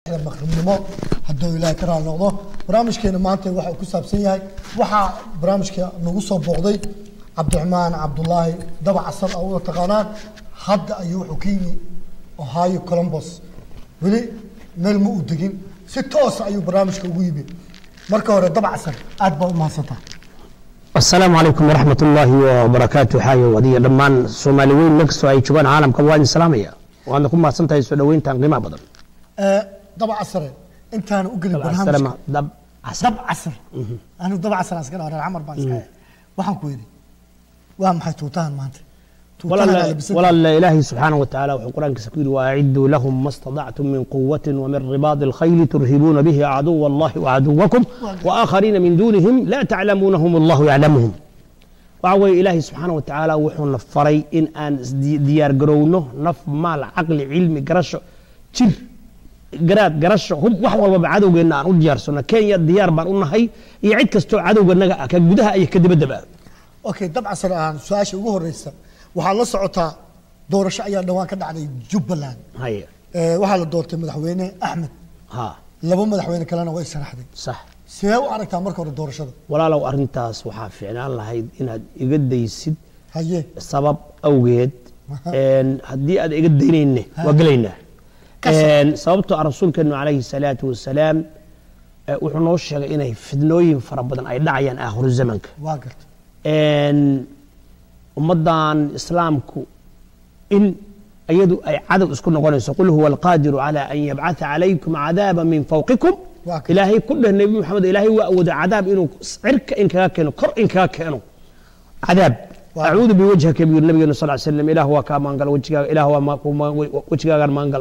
maqribnimo hadduu ilaahay ka raali noqdo barnaamijkeena maanta waxa uu ku saabsan yahay waxaa barnaamijka nagu soo booqday cabdiraxmaan cabdulaahi daba casar oo u taqaanaan hadda ayuu wuxuu ka yimi ohio columbus weli meel ma uu degin si toosa ayuu barnaamijka ugu yimi marka hore daba casar aad baa u mahadsantaha asalaamu calaykum waraxmat ullaahi wabarakaatu xaayo wadiya dhammaan soomaali weyn markastoo ay joogaan caalamka waa idin salaamaya waadna ku mahadsan tahay soo dhoweyntan qiimaha badan daba casare intaana u gelin barnaamijka Salama, dab casar dab casar anigu daba casar aan iska dhawa reer camar baan iska ahay waxaan ku yidhi waa maxay tuutahan maanta tuutahan aa labisan walaal ilaahay subxaanahu watacaala wuxuu qur-aankiisa ku yidhi waaciduu lahum ma stadactum min quwatin wamin ribaadi alkhayli turhibuuna bihi caduwa allahi wacaduwakum waaaakhariina min duunihim laa taclamuunahum allahu yaclamuhum waxa weeye ilaahay subxaana wa tacaala wuxuuna faray in aan isdi- diyaar garowno naf maal caqli cilmi garasho jir garaad garasho hub wax walbaba cadowgeenna aan u diyaarsano kenya diyaar baan u nahay iyo cid kastoo cadowganaga ah ka gudaha iyo ka dibaddaba okay dab casar aan su-aasha ugu horeysa waxaad la socotaa doorasho ayaa dhawaan ka dhacday jubbaland haye Eh, waxaa la doortay madaxweyne axmed ha laba madaxweyne kalena way sharaxday sax sidee u aragtaa marka hore doorashada walaalow arrintaas waxaa fiicnaan lahayd inaad iga daysid haye sabab awgeed Aha. een, haddii aad iga daynayne waa gelaynaa Kas- Een, sababtoo ah rasuulkeenu calayhi salaatu wasalaam eh, wuxuu noo sheegay inay fidnooyin fara badan ay dhacayaan aakhiru zamanka waa garta Een, ummaddan islaamku in iyadu ay cadow isku noqonayso qul huwa alqaadiru calaa an yabcatha calaykum cadaaba min fawqikum Waa ka- ilaahay ku dheh nebi maxamed ilaahay waa awooda cadaab inuu cirka in kaga keeno kor in kaga keeno cadaab Waa ka- acuudu biwajhika buu yiri nabigeena sal ly slam ilaah waa kaa maangal wejigaaga ilaah waa maa- ku maa- wejigaagaan maangal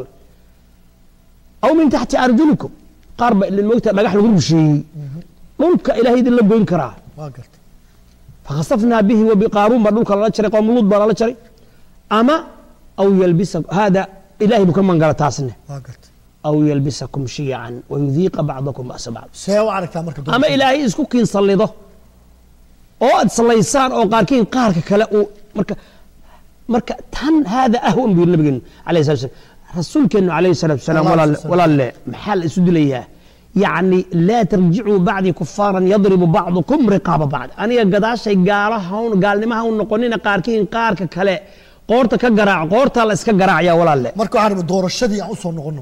aw min taxti arjulikum qaar ba ilin moogta dhagax lagu rusheeyey dhulka ilaahay idin la goyn karaa waa garta فخسفنا به وبقارون بدلك لا جري قوم لوط بلا جري اما او يلبسك هذا الهي بكم من قال تاسنه waa garta او يلبسكم شيعا ويذيق بعضكم باس بعض sidee u aragtaa marka اما doorashada? الهي isku kiin salido oo ad salaysaan oo qaarkiin qaarka kale uu marka marka tan hada ahwan bi nabigeena alayhi salatu wasallam rasuulkeenu alayhi salatu wasallam Allah walaal sallallahu walaal maxal isu dilayaa يعني لا ترجعوا بعدي كفارا يضرب بعضكم رقاب بعض أنا قداشي قالها هون قال نما هون نقولنا قاركين قارك كله قورتا كقراع قورتا لا اسكا قراع يا ولا لا marka waxaan rabay doorashadii aan usoo noqono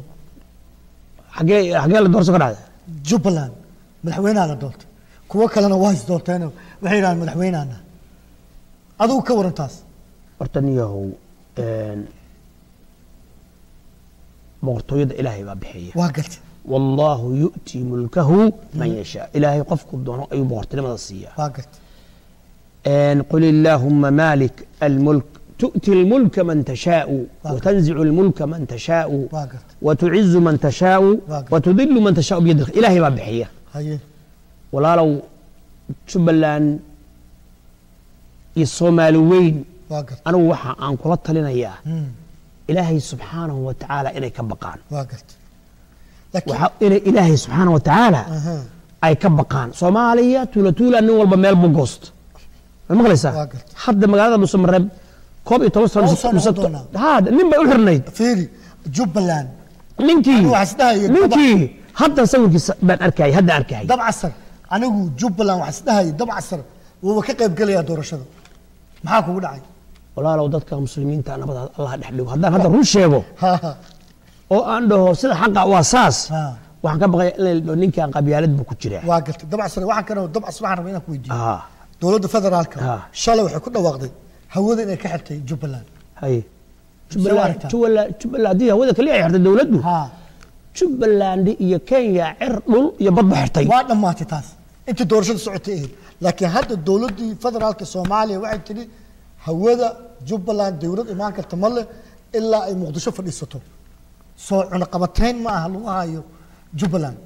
حقي حقي لا دورس قراع jubbaland madaxweynaha la doortay kuwo kalena waa is doorteen waxay yidhahdeen madaxweynahana adigu ka waran taas hortaniyahow boqortooyada ilaahay baa bixiya waa garta والله يؤتي ملكه من يشاء إلهي قفك الدون أي بغرت لما تصيح waa garta أن قل اللهم مالك الملك تؤتي الملك من تشاء وتنزع الملك من تشاء waa garta وتعز من تشاء واقف. وتذل من تشاء بيدك إلهي ما بحية haye ولا لو شبلان الصومال وين waa garta أنا وحا أن قلت لنا إياه Hmm, إلهي سبحانه وتعالى إني كبقان waa garta laakiin وحا إني إلهي سبحانه وتعالى aha, ay ka baqaan soomaaliya tuula tuula nin walba meel buu goost ma maqlaysaa Waa gartay. hadda magaalada dhuusamareeb koob iyo toban sano Oo soo mise- noqon doonaa. haa nin bay u xirnayd fiiri jubbaland ninkii Anigu waxaa isdhahaya ninkii hadda sawirkiisa baan arkayay hadda arkayay dab casar anigu jubbaland waxaa isdhahaya dab casar wuuba ka qayb gelayaa doorashada maxaa kugu dhacay walaalow dadka muslimiinta nabada allah dhex dhigo haddaan hadda run sheego Ha, ha, oo aan dhaho sida xaqa waa saas ha. waxaan ka baqaya in la dhaho ninkan qabyaalad buu ku jiraa waa gartay dab casar waxaan kana dab casar waxaan rabaa inaan ku weydiiyo haa dowladda federaalka Ha. shalay waxay ku dhawaaqday hawada inay ka xirtay jubbaland haye Soo jubbaland aragtaa? jubbaland jubbaland haddii hawada kaliya ay xirtay dowladdu ha jubbaland iyo kenya cir dhul iyo badba xirtay waa dhammaatay taas intii doorashada socotay ahayd laakiin hadda dowladdii federaalka soomaaliya waxay tidhi hawada jubbaland dowlad imaan karta ma leh ilaa ay muqdisho fadhiisato soo cunaqabatayn ma aha lagu hayo jubbaland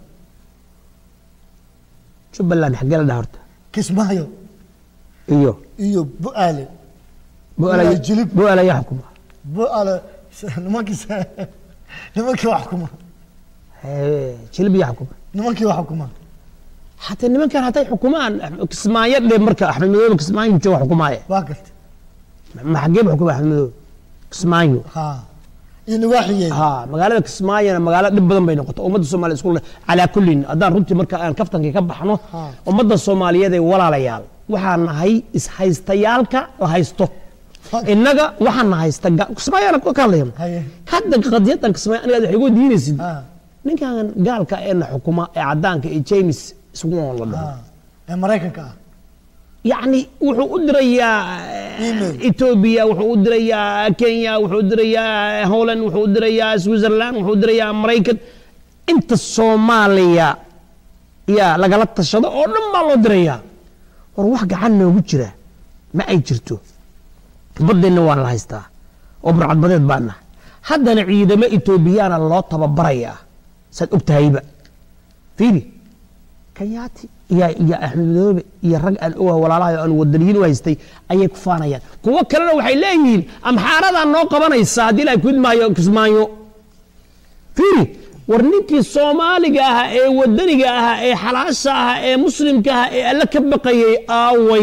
jubbaland xaggee la dhaha horta kismaayo iyo iyo bu-aale bu'aala Ilaa jilib. bu'aala yaa xukuma bu-aale nimankii nimankii wax xukuma Hee, jilib yaa xukuma nimankii wax xukuma xataa nimankan hatay xukumaan kismaayo dhe marka axmed madoobe kismaayo jooga xukumaaye waa gartay ma xaggee ba xukuma axmed madoobe kismaayo ha iyo nawaaxigeeda ها magaalada kismaayona magaalo dhib badan bay noqotay ummadda soomaaliya isku le calaa kullin haddaan runtii marka aan kaftankii ka baxno Ha. ummadda soomaaliyeed ee walaalayaal waxaan nahay ishaystayaalka la haysto innaga waxaan na haysta ga- kismaayona ka hadlaya Haye. hadda qadiyadan kismaayo aniga waxay ugu diinaysid Ha. ninkan gaalka ee na xukuma ee caddaanka ee james swan la dhaho Ah, ee maraykanka ah yacni wuxuu u dirayaa Email. etoobiya wuxuu u dirayaa kenya wuxuu u dirayaa holland wuxuu u dirayaa switzerland wuxuu u dirayaa maraykan inta soomaaliya yaa lagala tashado oo dhan baa loo dirayaa war wax gacan noogu jira ma ay jirto baddeenna waan la haystaa oo burcadbadeed baan nahay haddana ciidamo etoobiyaana loo tababarayaa saad og tahayba fiiri kayaati iyo iyo axmed madoobe iyo rag aan ogaha walaalaha aan wadaniyiin u haystay ayay ku faanayaan kuwo kalena waxay leeyihiin amxaaradaa noo qabanaysa haddii la kudmaayo kismaayo fiiri war ninkii soomaaliga ahaa ee wadaniga ahaa ee xalaasha ahaa ee muslimka ahaa ee alle ka baqayay aaway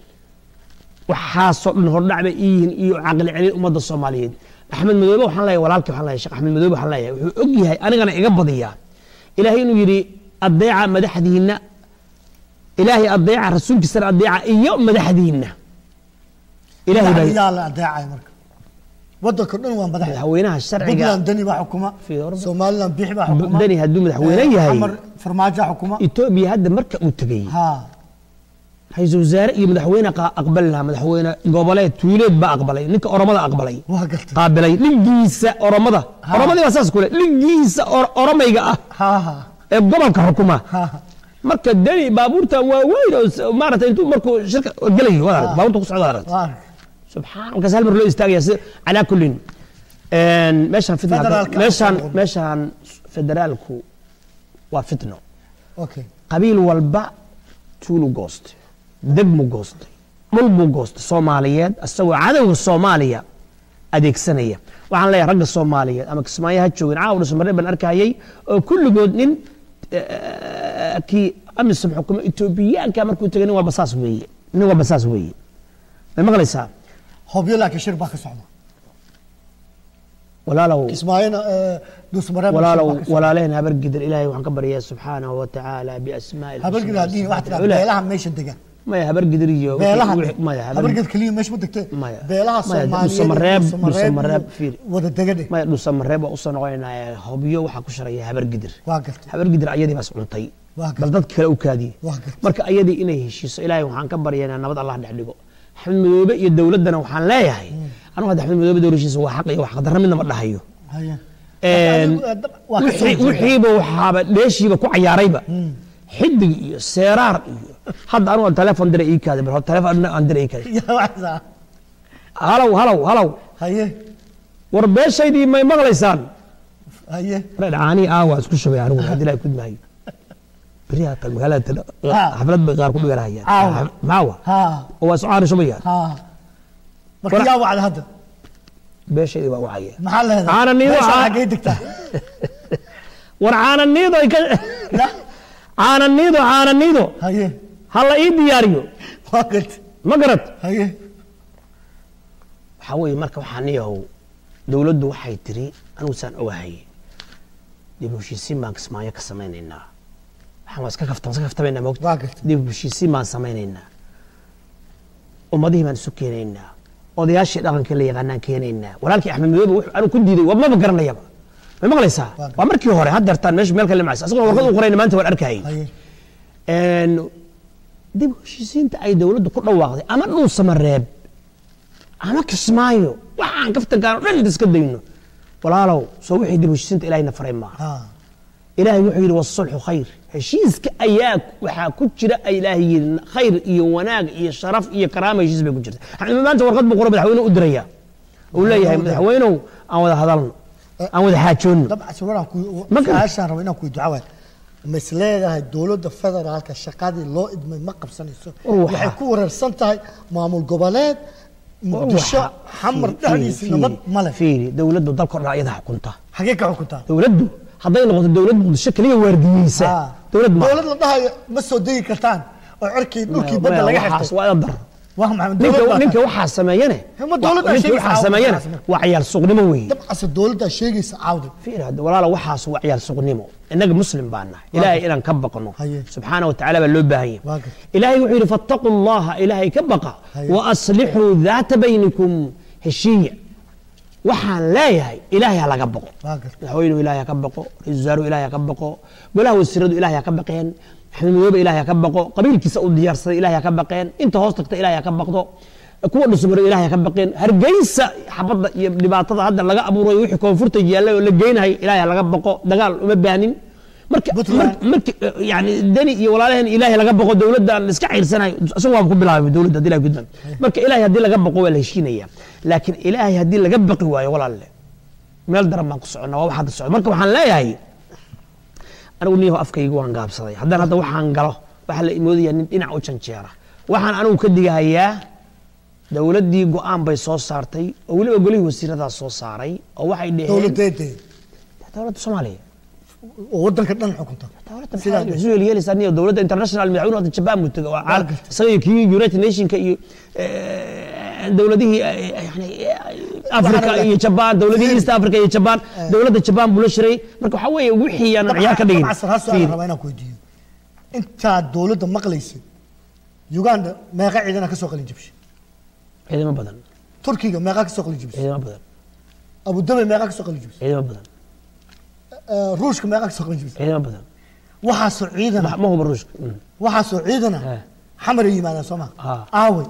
waxaasoo dhan hordhac bay iyihiin iyo caqli celin ummadda soomaaliyeed axmed madoobe waxaan leeyahay walaalkii waxaan leeyahay sheekh axmed madoobe waxaan leeyahay wuxuu og yahay anigana iga badiyaa ilaahay inuu yidhi adeeca madaxdiinna ilaahay adeeca rasuulkiisana adeeca iyo madaxdiinna ilaahay baa yaa la adeecay marka wadanka dhan waa madax madaxweynaha sharciga puntland deni baa xukuma Fiyoorba. somaliland bixi baa xukuma dani hadduu madaxweyne yahay xamar farmaajo xukuma etoobiya hadda marka uu tegey ha ra-iisul wasaare iyo madaxweyne qa- aqbali lahaa madaxweyne goboleed tuuleed baa aqbalay ninka oromada aqbalay waa gartay qaabilay dhigiisa oromada oromadii baa saas kule dhigiisa or- oromayga ah ha ha ee gobolka xukuma ha ha marka deni baabuurtan waa weyn oo s- maarata intuu markuu shirka gelayo waad aragtay, baabuurta ku socda aragtay waa subxaan markaas hal mar loo istaagaya si calaa kullin een, meeshaan fitna Federaalka meeshaan aan meeshaan federaalku waa fitno okay qabiil walba tuulu goostay deg mu goostay dhul buu goostay soomaaliyeed isagoo cadowga soomaaliya adeegsanaya waxaan leeyahay ragga soomaaliyeed ama kismaayo ha joogin caawa dhusumarre baan arkayay oo kulligood nin eh, kii amisom xukumo etoobiyaanka markuu tegay nin walba saas weeye nin walba saas weeye may maqlaysaa hobyo laakiin shir baa ka socda walaalow kismaayona dusmareeb walaalow walaalehen habar gidir ilaahay waxaan ka baryaa subxaanahu wa tacaala biasmaa'i habargid hadii waxaa tiraa beelaha meesha degan maya habar gidir iyo beelaha wixii- maya habar habargid keliya meesha ma degtee Maya. beelaha Maya, soomaaliyeed Dhuusamareeb- iyo Dhuusamareeb Dhuusamareeb, iyo fiiri. wada degade maya dhusamareeb waa usoo noqonaynaa hobyo waxaa ku sharaya habar gidir waa gartay habar gidir ayadii baas cuntay Waa bal dadka kale u kaadiyey Waa gartay. marka ayadii inay heshiiso ilaahay waxaan ka baryaynaa nabad allah dhex dhigo axmed madoobe iyo dowladdana waxaan leeyahay anugu hadda axmed madoobe dowlashiisa waa xaq iyo wax qadarra midna ma dhahayo haya Een, waa ka soo wixii- jeeda. wixiiba waxaaba dheeshiiba ku cayaarayba xidig iyo seeraar iyo hadda anugu telefoon dira ii kaaday bal telefoon aan dira ii kaaday yaa waxaa halow halow halow haye war beeshaydii may maqlaysaan haye caanii aawa isku shubay anigu haddii ilaahay kudmaayo beriyaa kale magaalada tala- Ha. xaflad bay qaar ku dhiganayaan Aawa. maawa ha oo waa socaani shubayaan ha marka Wala- yaa wacda hadda beeshaydii baa wacaya maxaa leedahay Caana niido, meesha caa- xaggee degtaa war caananiido ay ka Ya, caananiido caananiido haye ha la ii diyaariyo waa gartay ma garad haye waxaa weeye marka waxaa niyahow dowladdu waxay tiri anigu saan ogahay dib u heshiisiin baan kismaayo ka samaynaynaa waxaan waa iska kaftan iska kaftamaynaa moogta waa gartay dib u heshiisiin baan samaynaynaa ummadihii baan isu keenaynaa odayaashii dhaqanka la yaqaanaan keenaynaa walaalkii axmed madoobe wuxuu anigu ku diiday waa maba garanayaba ma maqlaysaa Waa waa markii hore haddeertaan meesha meel kale macsa asagoo warqad u qorayna maanta waan arkayay haye Een, dib u heshiisiinta ay dowladdu ku dhawaaqday ama dhuusamareeb ama kismaayo waxaan kaftankaan oo dhan inta iska dayno walaalow soo wixii dib u heshiisiinta ilahayna faray maaha ha ilaahay wuxuu yidhi wasulxu khayr heshiiska ayaa waxaa ku jira ay ilaahay yidhi khayr iyo wanaag iyo sharaf iyo karaama heshiis bay ku jirta Axmed maanta warqad buu qoro madaxweyne u diraya uu leeyahay madaxweynow aan wada hadalno aan wada xaajoonno dabcan sawiraan ku Ma garan. su-aashaan rabo inaan ku ducawaa ma is leedahay dowladda federaalka shaqadii loo idmay ma qabsanayso War waxaa- waxay ku wareersan tahay maamul goboleed muqdisho Waxa- xamar fiiri, dhexdiisa fiiri, nabad male fiiri dowladdu dalka o dhan ayada xukunta xagee ka xukuntaa dowladdu hadday noqoto dowlad muqdisho kaliya waardiyeysa Ha. dowlad ma dowlad la dhahayo ma soo degi kartaan oo cirkii dhulkii badda laga waxaas xirtay waa ila dar waa maxamed ninka dowlad baa ninka tahay. waxaa sameeyane Hema dowladda ninka sheegaysa waxaa caawa sameeyane waxaas marka. waa ciyaar suuqnimo weeye dabcase dowladdaa sheegaysa caawda fiir hadda walaala waxaas waa ciyaar suuqnimo innaga muslim baan nahay ilaahay inaan ka baqno Haye. subxaana wa tacaala baa loo baahan Waa yahay gartay. ilaahay wuxuu yidhi fattaquu llaha ilaahay ka baqa Haye. wa aslixuu daata baynikum heshiiya waxaan leeyahay ilaahay ha laga baqo Waa gartay. madaxweynuhu ilaahay ha ka baqo ra-iisul wasaaruhu ilaahay ha ka baqo golaha wasiiradu ilaahay ha ka baqeen maxamed madoobe ilaahay ha ka baqo qabiilkiisa u diyaarsaday ilaahay ha ka baqeen inta hoos tagta ilaahay ha ka baqdo kuwa dhusmaro ilaahay ha ka baqeen hargeysa xabadda iyo dhibaatada hadda laga abuuray wixii koonfurta yaallay oo la geynahay ilaahay ha laga baqo dagaal uma baahnin marka Puntland. mar- marka yani deni iyo walaalaheen ilaahay laga baqo dowladda aan iska ciirsanayo isagu waa ku bilaabay dowladda hadii laga gudbaan marka ilaahay haddii laga baqo waa la heshiinaya laakiin ilaahay haddii laga baqi waayo walaalle meel daran baan ku soconnaa waa wax hadda socda marka waxaan leeyahay anigu niyaho afkayga waan gaabsaday haddaan hadda waxaan galo waxaa la imoodayaa nin dhinac u janjeera waxaan anigu ka digahayaa dowladdii go-aan bay soo saartay oo weliba golihii wasiiradaa soo saaray oo waxay dheheen dowladeedee dowladda soomaaliya oo wadanka dhan xukunta dowladda Sidaa maxaa isu yeelyeelaysaa niyo dowladda international madaxweynuhu hadda jabaan buu tegay waa caalam gartay. isaga iyo kii united nationka iyo eh, dowladihii eh, yani eh, africa Waxaana iyo leh. jabaan dowladihii east africa iyo jabaan dowladda jabaan buu la shiray marka waxaa weeye wixii aanan ciyaar ka dhigin dabcasar ha su-aal Fiiri. rabaa inaan ku weydiiyo intaad dowladda maqlaysid uganda meeqa ciidana ka soo qalin jabshay ciidamo badan turkiga meeqa ka soo qalin jabshay ciidamo badan abudabi meeqa ka soo qalin jabshay ciidamo badan Eh, ruushka meeqa ka soo qalin jabshay ciidamo badan waxaasoo ciidana ma huba ruushka Mm. waxaasoo ciidana Eh. xamar ay yimaadaan soo ma Ah. aawey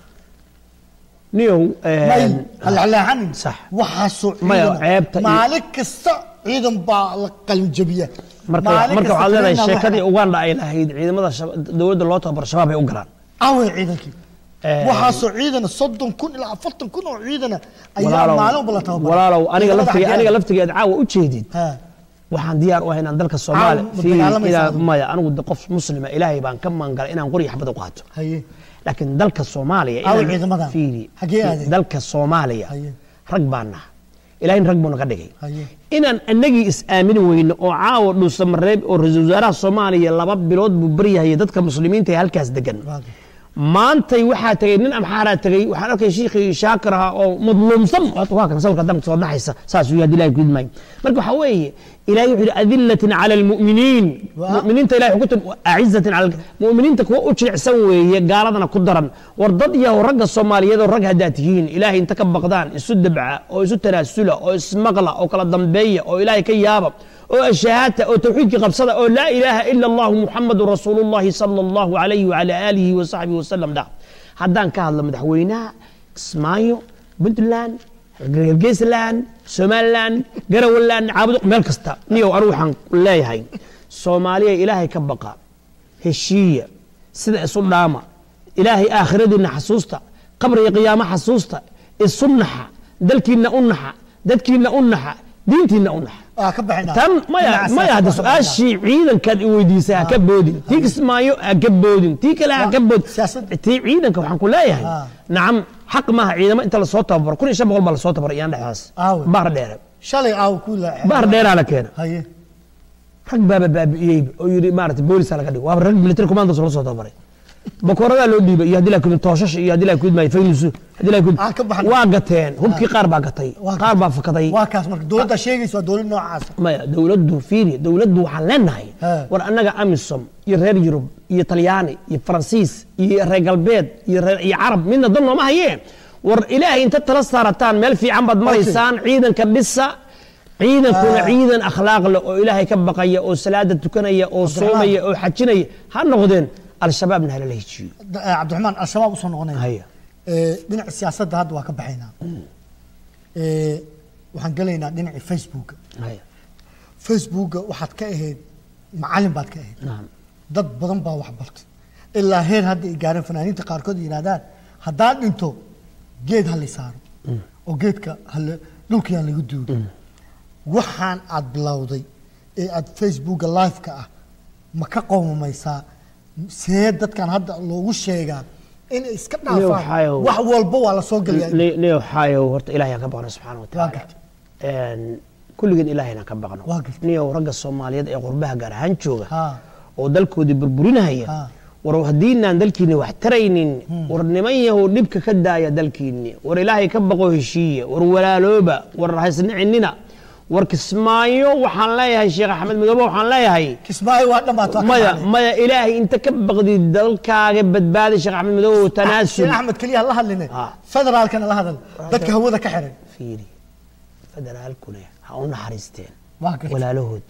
niyow eh, may halexleexanin sax waxaasoo Maya, ciidana ceebta iyo- maalin kasta ciidan baa la qalin jabiya marka Maalin marka kasta waxaad leedahay ciidan sheekadii waxa- uganda ay lahayd ciidamada shab- dowladda loo tababaro shabaab ay u galaan aawey ciidankii Eh. waxaasoo ciidana soddon kun ilaa afartan kun oo ciidana ayaa walaalow maalin walba la tababara walaalow aniga Ciidamada laftiga xaggee aniga ah? laftigeed caawa u jeedid Ha. waxaan diyaar u ahay inaan dalka soomaaliya Caawa ma fiiri dagaalamaysaa inaan- adigu? maya anigu de qof muslima ilaahay baan ka maangalay inaan qoriga xabad u qaato haye laakiin dalka soomaaliya Aawa inaan- ciidamadan? fiiri Xaggee aadeen? dalka soomaaliya Haye. rag baan naha ilaahay rag buu naga dhigay haye inaan anagii is-aamini weyno oo caawa dhuusamareeb oo ra-iisul wasaaraha soomaaliya laba bilood buu baryahayay dadka muslimiinta ee halkaas degan waa gar- maantay waxaa tegay nin amxaaraa tegay waxaan arkay shiikhii shaakir ahaa oo madluumsan waa kan sawirka damka soo dhaxaysa saas uu yahay ilahay ku idmaayo marka waxaa weeye ilahay wuxuu yidhi adillatin cala almu'miniin Waa. mu'miniinta ilahay wuxuu ku tiri acizatin cala al- mu'miniinta kuwa u jilicsan weeye gaaladana ku daran war dad yahow ragga soomaaliyeed oo rag haddaad tihiin ilaahay inta ka baqdaan isu dabca oo isu tanaasula oo ismaqla oo kala dambeeya oo ilaahay ka yaaba oo ashahaata oo tawxiidkii qabsada oo laa ilaaha ila allahu muxamadu rasuulu llahi sala allahu alayhi wacala aalihi wa saxbihi wasalam dhah haddaan ka hadlo madaxweynaha kismaayo puntland hargeysland somaliland garawaland caabudo meel kasta niyow anigu waxaan leeyahay soomaaliya ilaahay ka baqa heshiiya sida isu dhaama ilaahay aakhiradiinna xasuusta qabriga qiyaamo xasuusta isu naxa dalkiinna u naxa dadkiinna u naxa diintiinna u naxa waa ka baxinaa tan maya Dhinaca maya hadda siyaasadda waa ka su-aashii ciidankaad i weydiisay ha ka boodin tii kismaayo ha ka boodin tii kale ha ka boodin Siyaasadda. tii ciidanka waxaan ku leeyahay Ah. nacam xaq maaha ciidamo inta lasoo tababaro kun iyo shan boqol baa lasoo tababaro iyaan dhexdaas Aawe. bahar dheere shalay aaw ku la bahar dheeraa la keena haye rag baaba baabi'iyey oo yidhi maarata boolisa laga dhigo waaba rag military commandos la soo tababaray bakoradaa loo dhiibay iyo haddii la kudin tooshash iyo haddii la kudmay faynusu haddii la kudin Ah, ka baxan. waa gateen hubkii qaar baa gatay Waa qaar baa fakaday waa kaas marka dowladda sheegaysa waa dowlad noocaasa maya dowladdu fiiri dowladdu waxaan leenahay Ha. war annaga amisom iyo reer yurub iyo talyaani iyo faransiis iyo reer galbeed iyo reer iyo carab midna dan nooma hayeen war ilaahay inta tala saarataan meel fiican baad maraysaan ciidanka dhisa ciidankuna Ah. ciidan akhlaaq leh oo ilaahay ka baqaya oo salaada tukanaya oo soomaya oo xajinaya ha noqdeen al-shabaabna halala hejiyo Da- eh, cabdiraxmaan al-shabaab usoo noqonaya haya Eh, dhinaca siyaasadda hadda waa ka baxaynaa Eh, waxaan gelaynaa dhinacii facebooka haya facebooka waxaad ka ahayd macalin baad ka ahayd nacam dad badan baa wax bartay ilaa heer hadda ay gaareen fanaaniinta qaarkood yidhahdaan haddaad dhinto geed ha la saaro oo geedka hala dhulkii ha lagu duugo waxaan aad bilowday ee aad facebooka live-ka ah ma ka qowmamaysaa see dadkan hadda loogu sheegaa inay iska dhaafaan waxaayo- wax walba waa la soo gelayaa neo xaayow horta ilaahay aan ka baqno subxaana wa Waa tacaala gartay. Een, kulligeen ilaahayna ka baqno Waa gartay. niyow ragga soomaaliyeed ee qurbaha gaar ahaan jooga Ha. oo dalkoodii burburinahaya Ha. war haddiinaan dalkiinni wax taraynin war niman yahow dhibka ka daaya dalkiinni war ilaahay ka baqo heshiiye war walaalooba war haysnicinina war kismaayo waxaan leeyahay sheekh axmed midoobe waxaan leeyahay kismaayo waa dhammaat waa ka maya baxday. maya ilaahay inta ka baqdi dalkaaga badbaadi sheekh axmed midoobe tanaasul sheekh axmed keliya ha la hadline Ah. federaalkana la hadal dadka hawada ka xiran fiiri federaalkuna ha u naxariisteen waa gartay walaalahood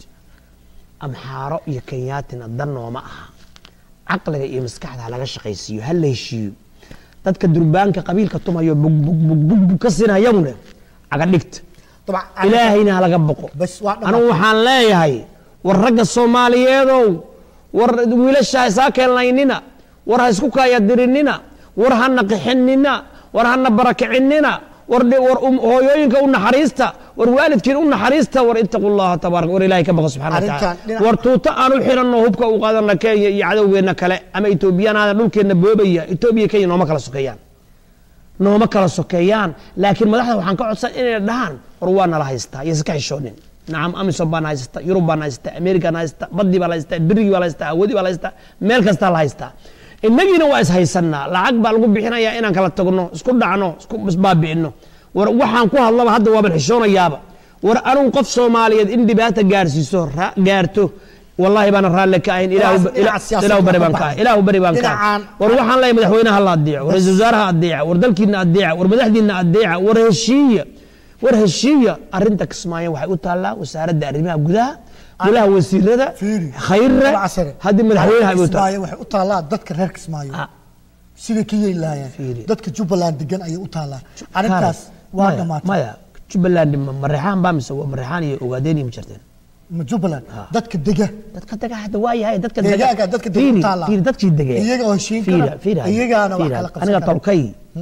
amxaaro iyo kenyaatina dan nooma aha caqliga iyo maskaxda ha laga shaqaysiiyo ha la heshiiyo dadka durbaanka qabiilka tumayo bugbugbugbug ka sinayaguna caga dhigta dabcan ilaahayna ha laga boqo bas waa dhammaatay. anigu waxaan leeyahay war ragga soomaaliyeedow war wiilasha ha isaa keenlaynina war ha isku kaayadirinina war hana qixinina war hana barakicinina war dhi- war um- hooyooyinka u naxariista war waalidkiin u naxariista war ittaqu llaha tabaaraka war ilaahay ka baqa subxana wa Arrintan tacaala dhinac- war tuuto aan u xiranno hubka u qaadana kenya iyo cadowgeenna kale ama etoobiyanaada dhulkeenna boobaya etoobiya kenya nooma kala sokeeyaan nooma kala sokeeyaan laakiin madaxda waxaan ka codsan inay dhahaan war waa nala haystaa iyo iska xishoonin nacam amisom baan haysta yurub baan haysta amerikan haysta badii baa la haystaa berigii baa la haystaa hawadii baa la haystaa meel kastaa la haystaa innagiina waa is haysanaa lacag baa lagu bixinayaa inaan kala tagno isku dhacno isku isbaabi'ino war waxaan ku hadlaba hadda waaban xishoonayaaba war anugu qof soomaaliyeed in dhibaata gaarsiiso ra- gaarto wallahi baana raalle ka ahayn ilaahu Dhinaca- dhinaca siyaasadda ilaahu bari baan ka ka baxay. ilaahu bari baan ka Dhinacaan- war waxaan leeyahay madaxweynaha la adeeco war ra-iisul wasaaraha adeeca war dalkiina adeeca war madaxdiina adeeca war heshiiya war heshiiya arrinta kismaayo waxay u taallaa wasaaradda arrimaha gudaha golaha wasiirada Fiiri. khayre Dabacasare. haddii madaxweynaha ay u tahay kismaayo waxay u taallaa dadka reer kismaayo Ah. siday ka yeeli lahaayeen Fiiri. dadka jubbaland degan ayay u taallaa arrintaas waa Maya, dhammaatay maya jubbaland ma mareexaan baa mise waa mareexaan iyo ogaadeen iyo ma jirteen ma jubbaland dadka dega dadka daga hadda waa yahay dadka Deegaanka dadka dega Fiiri, u taallaa. fiiri, dadkii dege Iyaga oo heshiin Fiiri, kara, fiiri, iyagaana wax fiiri, kala qabsan aniga kara. tolkay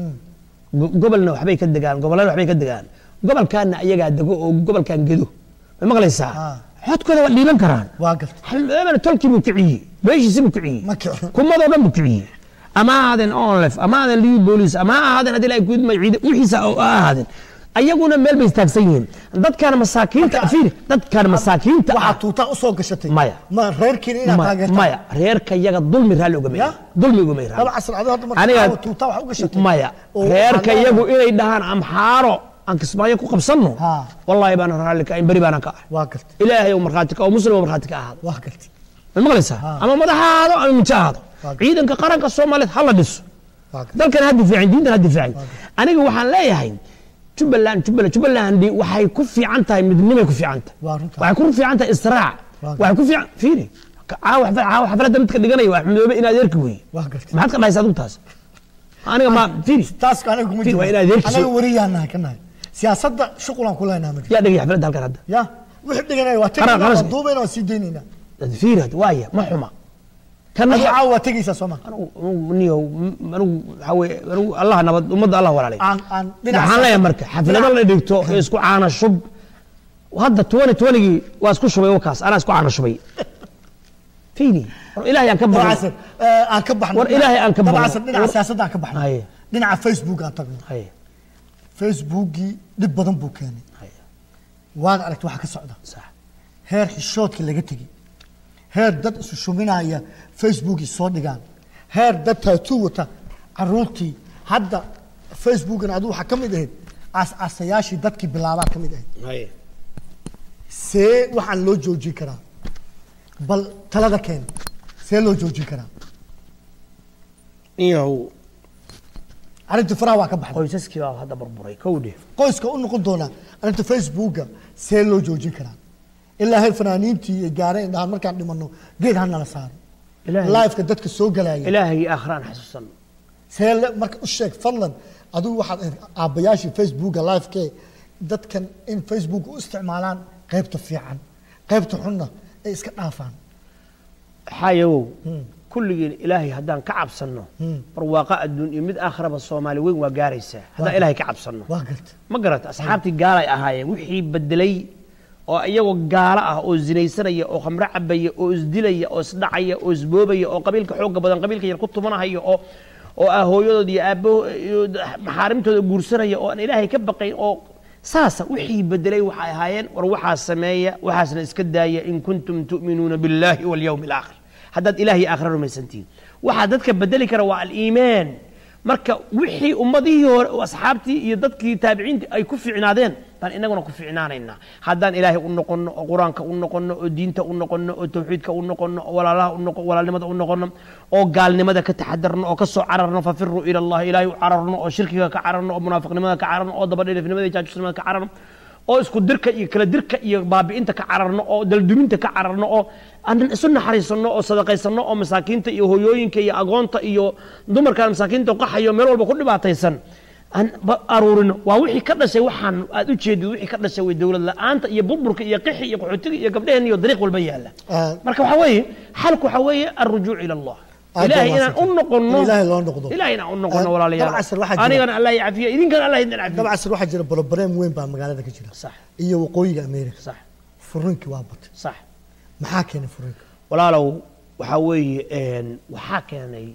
go- gobolna waxbay ka degaan gobollana waxbay ka degaan gobolkaana iyagaa dego oo gobolkan gedo ma maqlaysaa Ah. xodkooda waa dhiiban karaan waa gartay xildhibaana tolkii buu kiciyey beeshiisi buu kiciyey Ma kicin. kumadoo dhan buu kiciyey ama ha ahaadeen onlef ama ha ahaadeen liu bolis ama ha ahaadeen haddii la gudma ciida wixiisa oo ha ahaadeen ayaguna meel bay istaagsan yihiin dadkan masaakiinta Marka- fiiri dadkan masaakiinta ah waxaa tuutaa usoo gashatay Maya. ma reerkiina inaad Ma- taageertaa maya reerka yaga dulmi raalli ugama Ya? yahay dulmi ugama yahay laba casal adoo hadda marka aniga caawa tuutaa wax u gashatay maya oo reerka waxaa yagu leedahay- inay dhahaan amxaaro aan kismaayo ku qabsanno Ha. wallahi baana raalli ka ahayn beri baana ka ahay waa gartay ilaahay oo markhaati ka oo muslim oo markhaati ka ahaado waa gartay ma maqlaysaa Ha. ama madax ha ahaado ama minjo ahaado Waa- ciidanka qaranka soomaaliyeed ha la dhiso waa gartay dalkan ha difaacin diintan ha difaacin aniga waxaan leeyahay jubbaland jubbaland jubbaland waxay ku fiican tahay midnimay ku fiican tahay Waa runtaa. waxay ku fiican tahay israac Waa waxay ku fiican fiiri caawa xaflad- caawa xafladda midka dhiganaya waa xumdoobe in adeerki weeye waa gartay maxaad ka dhahaysa adigu taas aniga ma fiiri taas aniga kuma Fiiri, jiro waa inaad adeerkiisa- anaga wariyaan nahay ka nahay siyaasadda shuqulaan ku leenahay ma jiro yaa dhegay xafladda halkan hadda ya wixii dhiganaya waa Qaran- tegaynaa waa qaran- duubayna waa sii daynaynaa fiiri hadda waaya ma xuma kan adigu caawa waa tegaysaa soo ma anigu niyow anigu waxaa weye anigu allah nabad ummadda allah walaalay aan aan dhinaca waxaan leeyahay marka xaflado la dhigto ee isku caana shub hadda twenty twentygii waa isku shubay wakaas anaa isku caana shubay fiiri war ilaahay aan ka dabacsan baqo eh, aan ka baxno War Ilaahay aan ka baxno. dabacsan dhinaca War- siyaasadda aan ka baxno Haye. dhinaca facebook aan tagno Haye, facebookii dhib badan buu keenay haye, waad aragta waxa ka socda sax heer xishoodka laga tegey heer dad isu shuminaya facebookii soo dhigaan heer dad taatuu wata caruurtii hadda facebookan adigu waxaa ka mid ahayd aas-aasayaashii dadkii bilaabaa ka mid ahayd haye see waxaan loo joojin karaa bal talada keen see loo joojin karaa iyow arrinta faraha waa ka baxday qoysaskii baa hadda burburay kowdhe qoyska u noqon doonaa arrinta facebooka see loo joojin karaa ilaa heer fanaaniintii ay gaareen dhahaan markaan dhimano geed ha nala saaro Ilaahay- liveka dadka soo galaya ilaahay aakhiraan xasuusan see le- marka u sheeg fadlan adigu waxaad ahayd aabbayaashii facebooka livekee dadkan in facebook u isticmaalaan qaybta fiican qaybta xunna ay iska dhaafaan xaayawow kulligiin ilaahay haddaan ka cabsanno barwaaqa adduun iyo mid aakhiraba soomaali weyn waa gaaraysaa haddaan ilaahay ka cabsanno waa garta ma garata asxaabtii gaalay ahaayeen wixii bedelay oo iyagoo gaalo ah oo zinaysanaya oo khamro cabaya oo isdilaya oo isdhacaya oo isboobaya oo qabiilka xooga badan qabiilka yar ku tumanahaya oo oo ah hooyadood iyo aabbaho iyo maxaarimtooda guursanaya oo aan ilaahay ka baqayn oo saasa wixii bedelay waxay ahaayeen war waxaa sameeya waxaasna iska daaya in kuntum tu'minuuna billaahi walyawmi alaakhir haddaad ilaah iyo aakhira rumaysantihiin waxaa dadka bedeli kara waa aliimaan marka wixii ummadihii hore oo asxaabtii iyo dadkii taabiciintii ay ku fiicnaadeen baan inaguna ku fiicnaanaynaa haddaan ilaahay u noqonno oo qur-aanka u noqonno oo diinta u noqonno oo tawxiidka u noqonno oo walaalaha u noqo walaalnimada u noqonno oo gaalnimada ka taxadarno oo ka soo cararno fafiruu ila allah ilaahay u cararno oo shirkiga ka cararno oo munaafiqnimada ka cararno oo dabadheelifnimada iyo jaajusnimada ka cararno oo isku dirka iyo kala dirka iyo baabi'inta ka cararno oo dalduminta ka cararno oo aan isu naxariisanno oo sadaqaysanno oo masaakiinta iyo hooyooyinka iyo agoonta iyo dumarkaan masaakiinta qaxayo meel walba ku dhibaataysan aan ba- aruurino waa wixii ka dhashay waxaan aad u jeedid wixii ka dhashay way dowlad la'aanta iyo burburka iyo qixi iyo qaxootiga iyo gabdhaheen iyo dariiq walba yaalla Ah. marka waxaa weeye xalku waxaa weeye alrujuuc ila allah Aad ilaahay baa inaan u mahadsantahay. noqonno In ilaahay loo noqdo. ilaahay inaan u noqonno Ah, walaalayaal dabcan waxaa jira- anigana allah yacafiya idinkana allah idin cafiya dabcasir waxaa jira bolobareem weyn baa magaalada ka jira sax iyo waqooyiga america sax furinkii waa batay sax maxaa keenay furinka walaalow waxaa weeye een, waxaa keenay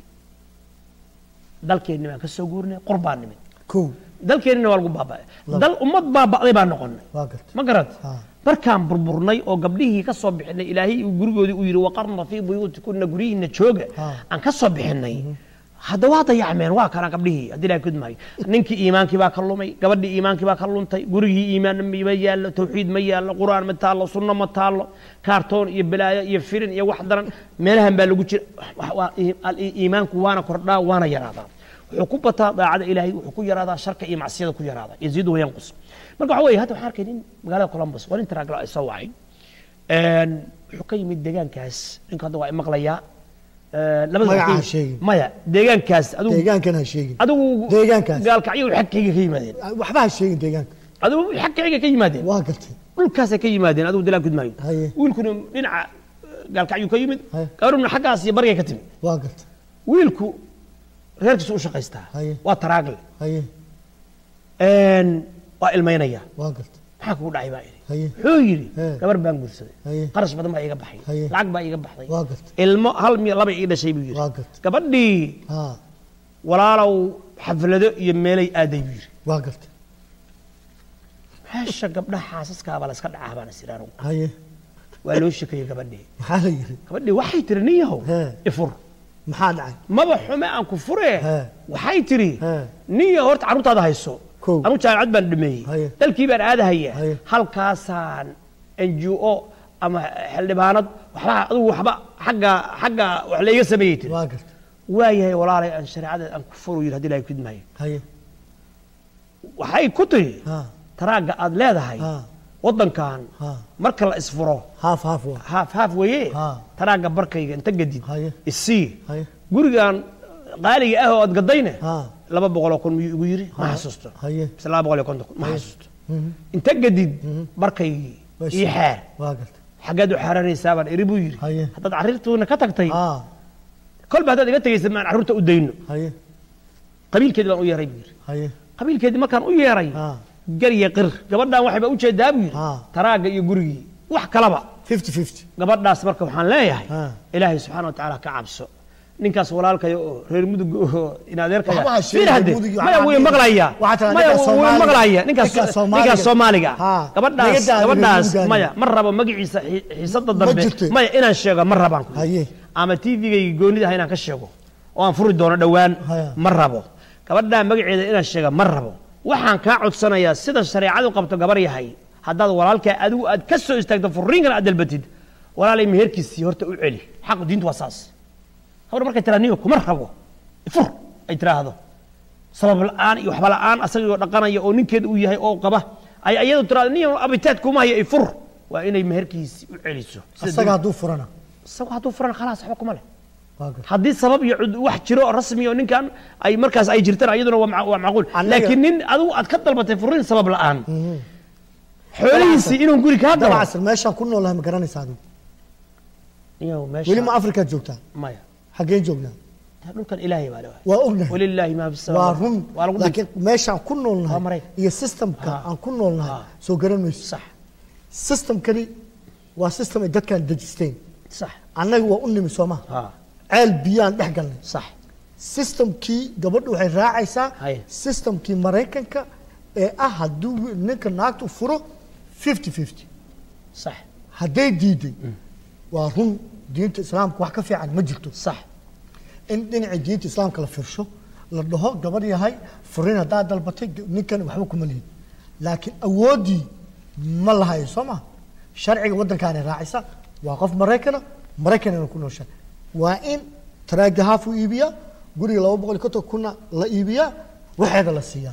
dalkeenni baan ka soo guurnay qor baan nimid kow dalkeennina waa lagu baaba'ay dal ummad baaba'day baan noqonnay waa gartay ma garat Ha. markaan burburnay oo gabdhihii ka soo bixinay ilaahay uu gurigoodii uu yidhi waqarna fii buyuutikunna guryihiinna jooga Ha. aan ka soo bixinay hadda waa dayacmeen waa kana gabdhihii haddii ilahay kudmaayo ninkii iimaankii baa ka lumay gabadhii iimaankii baa ka luntay gurigii iimaan ma yaallo tawxiid ma yaallo qur'aan ma taallo sunno ma taallo kaartoon iyo balaayo iyo firin iyo wax daran meelahan baa lagu jira Wax- waa- al- iimaanku waana kordhaa waana yaraadaa wuxuu ku bataa daacada ilaahay wuxuu ku yaraadaa sharka iyo macsiyada ku yaraadaa yaziidu wayanqus marka waxa weeye hadda waxaan arkay nin magaalada columbus waa nin taraagla ay soo wacay Een, wuxuu ka yimid deegaankaas ninka hadda waa imaqlayaa labada Magaca ka ha yimid- sheegin. maya deegaankaas adigu deegaankan ha sheegin adigu Deegaankaas. gaalkacyo xagkayga ka yimaadeen waxba ha sheegin deegaanka adigu xagkayga ka yimaadeen waa gartay dhulkaasay ka yimaadeen adigu dilaan gudmaayo Haye. wiilkuna dhinaca gaalkacyuu ka yimid Haye. gabaruna xaggaas iyo barigay ka timid waa gartay wiilku reerkiisu u shaqaystaa Haye. waa taraagle haye Een, waa ilmaynaya waa gartay maxaa kugu dhacay baa idhi haye wuxuu yidhi He. gabar baan guursaday Haye. qarash badan baa iiga baxay Haye. lacag baa iiga baxday waa gartay ilmo hal miyo laba ii dhashay buu yidhi waa gartay gabadhii ha walaalow xaflado iyo meelay aaday buu yidhi waa gartay meesha gabdhaha xaasaskaaba la iska dhacaa baan is idhi haye waa loo shekeeyey gabadhii maxaa la yidhi gabadhii waxay tiri nin yahow He. ifur maxaa dhacay maba xume aan ku fure He. waxay tiri He. nin yahow horta carruurtaada hayso Kow. anu jaamacad baan dhameeyey Haye. dalkii baan aadahaya Haye. halkaasaan n g o ama xildhibaanad waxba adigu waxba xagga xagga wax layga sameeyey tiri waa gartay waayahay walaalay aan shareecada aan ku furu yidhi haddii ilahay kudmaayo haye waxay ku tiri ha taraagga aad leedahay ha waddankan ha marka la isfuro haaf haaf waa haaf haaf weeye Ha. taraagga barkayga inta gadid Haye. isii haye gurigan qaaliga ah oo aad gadayne ha laba boqoloo kun miyuu igu yidhi ma xasuusto haye mise laba boqol iyo konton kun ma xasuusto Mhm. inta gadid barkaygii Bas. ii xeer waa gartay xaggeed u xeeranaysaa baan iri buu yidhi Haye. haddaad carruurtuuna ka tagtay ha kolba haddaad iga tegaysa maan carruurta u dayno haye qabiilkeedii baan u yeeray buu yidhi haye qabiilkeedii markaan u yeeray ha garya qir gabadhan waxay baa ujeedaa buu yidhi Ha. taraagga iyo gurigii wax kalaba fifty fifty gabadhaas marka waxaan leeyahay Ha. ilaahay subxaana wa tacaala ka cabso ninkaas walaalkaya oo reer mudug oo in adeerkaya Waxba ha sheegin, fiir hadde mudug iyo maya waxaa way dhihi. maqlaya Waxaa tiraa maya ninkaas way Soomaaliga. maqlaya ninkaas Ninkaas Soomaaliga. ninkaas soomaaliga Ha. gabadhaas Naga daa gabadhaas reer Mugaani. maya ma rabo magaciisa xi- xiisada dambe jirto. maya inaan sheego ma rabaan ku Haye. ama tvgayga goonida ah inaan ka sheego oo aan furi doono dhowaan Haya. ma rabo gabadhaa magaceeda inaan sheega ma rabo waxaan kaa codsanayaa sida shareecadu qabto gabar yahay haddaad walaalkaa adigu aad ka soo istaagto furiinkan aad dalbatid walaalay meherkiisii horta u celi xaqu diintu waa saas habar markay tiraa niyo kuma rabo fur ay tiraahdo sabab la'aan iyo waxba la'aan asagoo dhaqanaya oo ninkeeda uu yahay oo qaba ay iyadu tiraahdo niyo abitaad kuma haya fur waa inay meherkiisii u celiso Sida asaga hadduu furana isagu hadduu furan khalaas waxba kuma leh waa gartay haddii sabab iyo cud- wax jiro oo rasmi oo ninkan ay markaas ay jirtaan iyaduna waa mac- waa macquul Annaga- laakiin nin adigu aad ka dalbatay furin sabab la'aan xoolihiisii inuu guri kaa galo dabcasir meeshaan ku noolahay ma garanaysa adigu Iyow, meesha- weli ma afrikaad joogtaa maya xaggeen joognaa dhulkan ilaahay baa leeyahay waa ognahay walilaahi maa fi waa samaawaat run waa lagu laakiin meeshaan ku Waa noolnahay Maraykan. iyo systemka Ha. aan ku noolnahay Ha. soo garan mayso sax systemkani waa system ay dadkaan dejisteen sax annaga waa u nimi sooma ha ceel biyaan dhex galnay sax systemkii gabadhu waxay raacaysaa Haye. systemkii maraykanka ee ah hadduu ninka naagtu furo fifty fifty sax hadday diiday waa run diinta islaamka wax ka fiican ma jirto sax in dhinacii diinta islaamka la firsho la dhaho gabar yahay furin haddaa dalbatay ninkan waxba kuma lihid laakiin awooddii ma lahayo soo ma sharciga waddankaani raacisa waa qof maraykana maraykanina ku noosha waa in taraaga haaf u iibiyaa guriga laba boqol iyo konton kunna la iibiyaa waxeeda la siiyaa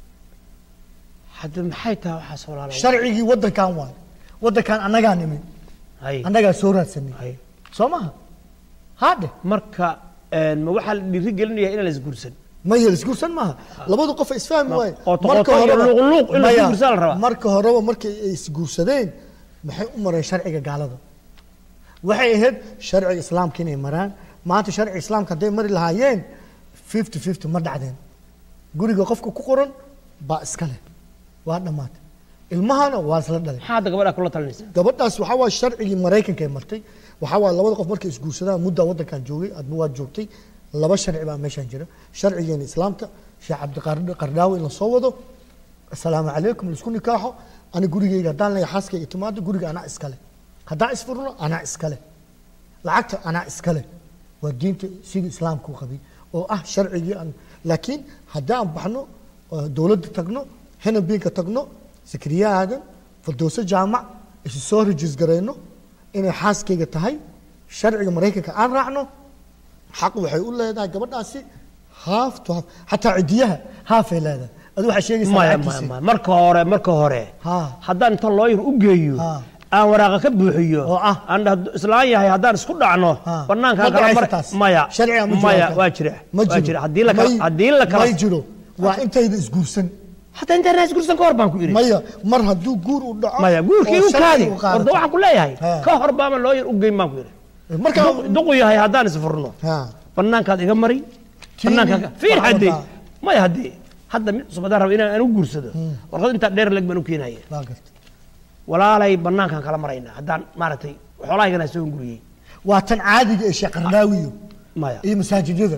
hadda maxay tahay waxaas walaalo sharcigii waddankan waayo waddankan annagaa nimid hay annagaa soo raadsanay hay soo maha haadhe marka een, ma waxaa la dhiiri gelinayaa inaan la isguursan maya isguursan maaha labadu qof ay isfahmi Ma- waaye qoto- qoto iyo luuq-luuq in la maya, isguursaa la rabaa. marka horeba markay ay isguursadeen maxay u mareen sharciga gaalada waxay ahayd sharciga islaamka inay maraan maanta sharciga islaamka hadday mari lahaayeen fifty fifty ma dhacdeen guriga qofka ku qoran baa iska leh waa dhammaatay ilmahana waa isla dhalay maxaa hadda gabadha kula talinaysa gabadhaas waxaa waa sharcigii maraykanka ay martay waxaa waa labada qof markay isguursadaan muddaa waddankan joogay adba waad joogtay laba sharci baa meeshaan jira sharcigeena islaamka sheekh cabdiqardaawi in la soo wado asalaamu calaykum laisku nikaaxo ani gurigeyga haddaan leeyahay xaaskayga timaado guriga anaa iskale haddaan isfurno anaa iskale lacagta anaa iskale waa diinta sidii islaamka u qabay oo ah sharcigii aan laakiin haddaan baxno oo dowladda tagno henabinka tagno sakriya aadan fardowso jaamac isu soo rajis garayno inay xaaskayga tahay sharciga maraykanka aan raacno xaq waxay u leedahay gabadhaasi haaf to haaf xataa cidiyaha haafay leedahay adu waxaa sheegaysaa maya maya lacagtiisa. maya marka hore marka hore Ha. haddaan inta looyar u geeyo Ha. aan waraaqa ka buuxiyo Oo ah. aan dhahdo islaan yahay haddaan isku dhacno Ha. banaankaa Ma kala dhacaysa mar taas. maya Sharciga ma jiro maya halkan. waa jira ma waa jira haddii la kala May- haddii la kala may jiro waa intayda isguursan hataa intaan raas gursan ka hor baan ku iri maya mar hadduu guur u dhaco maya guurkii oo u kaadi sharciga u qaadato. warda waxaan ku leeyahay Ha. ka hor baama looyar u geyn baan ku iri marka Duq- duqu yahay haddaan isfurno ha banaankaad iga mari Tii banaankaa fiir wax haddee walba. maya haddee hadda mid cusub haddaan rabo inaan aan u guursado warqad intaa dheer leg baan u keenaya waa garta walaalay banaankaan kala maraynaa haddaan maaragtay xoolahaygana soo hunguriyey waa tan caadiga ee sheekh qardaawiyo maya iyo masaajidyada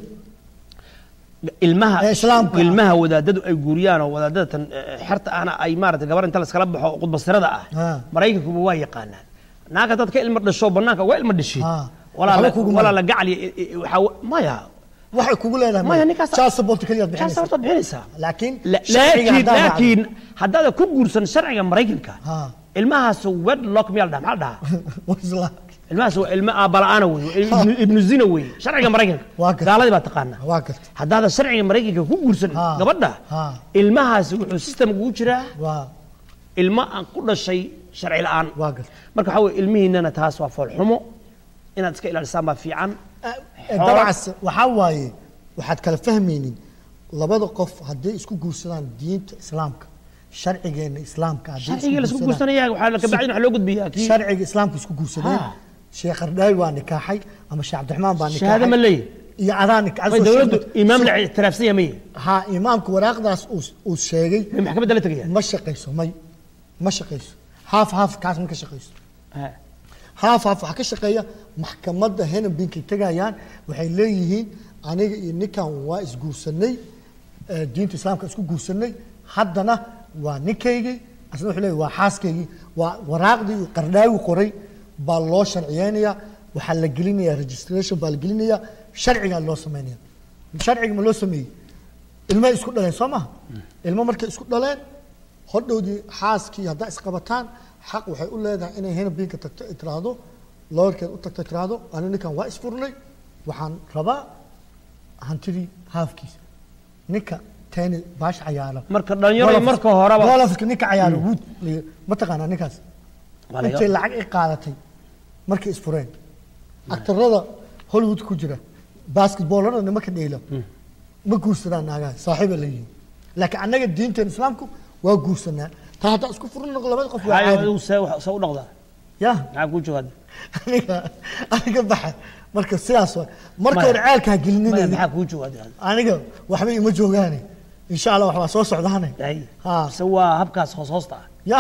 ilmaha Ee islaamka ah. ilmaha wadaadadu ay guuriyaan oo wadaadada tan eh, xerta ahna ay maaragtay gabar inta laskala baxo oo qudbasirada ah Ha. maraykankuba waa yaqaanaan naagka dad ka ilmo dhasho banaanka uga ilmo dhashay Ha. walaa Waxba la- kugu walaa mara. la gacli waxaa maya waxay kugu leedahay maya ninkaas child support kaliya jaas bixinaysa horta bixinaysaa laakiin La- sharciga laakiin haddaan raacdo- laakiin haddaada ku guursan sharciga maraykanka Ha. ilmahaas wedlock miyaa la dhaha maxaa la dhahaa Waa isla- ilmahaas waa ilmo aabala'aana wey waa ibnu- ibnu zina wey sharciga maraykanka Waa gartay. gaaladii baa taqaanaa waa garta haddaada sharciga maraykanka ku guursan Ha. gabadha Ha. ilmahaasi wuxuu systemka ugu jiraa waa ilmo aan ku dhashay sharci la'aan waa garta marka waxaa weye ilmihiinana taas waa foolxumo inaad iska ilaalisaan baa fiican Xoolo- dabcas waxaa waaye waxaad kala fahmaynin labada qof hadday isku guursadaan diinta islaamka sharcigeena islaamka hadday isku sharciga laisku guursadaan- guursanaya waxaa ka bacdin waxaa loo gudbiyaa kii sharciga islaamka isku guursadeen Ha. sheekh qardaawi waa nikaaxay ama sheekh cabdiraxmaan baa nikaaxay shahaado ma leeyahy iyo adaa nik- may dowladdu imaam la ictiraafsan yahay maye ha imaamka waraaqdaas uu- uu sheegay may maxkamadda la tegaya ma shaqayso may ma shaqayso haaf haaf kaas ma ka shaqayso Ha. haaf haaf waxaa ka shaqeeya maxkamadda henenbinkay tegayaan waxay leeyihiin aniga iyo ninkan waa isguursanay eh, diinta islaamka isku guursanay haddana waa ninkaygii asna wuxuu leeyahy waa xaaskaygii waa waraaqdii uu qardhaawi qoray baa loo sharciyeynayaa waxaa la gelinayaa registration baa la gelinayaa sharcigaa loo sameynaya sharciga ma loo sameeyey ilmay isku dhaleen soo maha ilmo markay isku dhaleen hodhowdii xaaskii haddaa isqabataan xaq waxay u leedahay inay henabinka tagto ay tiraahdo looyarkeed u tagto tiraahdo ani ninkan waa isfurnay waxaan rabaa hantidii haafkiisa ninka teeni baash cayaaro marka dhalinyaro marka horeba golofka ninka cayaaro wood ma taqaanaa ninkaas Waa laga- intay lacag ay qaadatay markay isfureen aktarada hollywood ku jira basketballada nimanka dheela ma guursadaan naagaha saaxiiba leeyihiin laakiin annaga diinteen islaamku waa guursanaa taa haddaa isku furno labada qof waa Hayo, caadi adigu see wax- see u dhaqdaa ya maxaa kuu jawaada aniga aniga baxa marka sidaas waa marka Maya. hore ceelka ha maya gelinina maxaa kuu jawaada aniga waxba ima joogaane insha allah wax waa soo socdaane Hay. ha mise waa habkaas hoos hoosta ah ya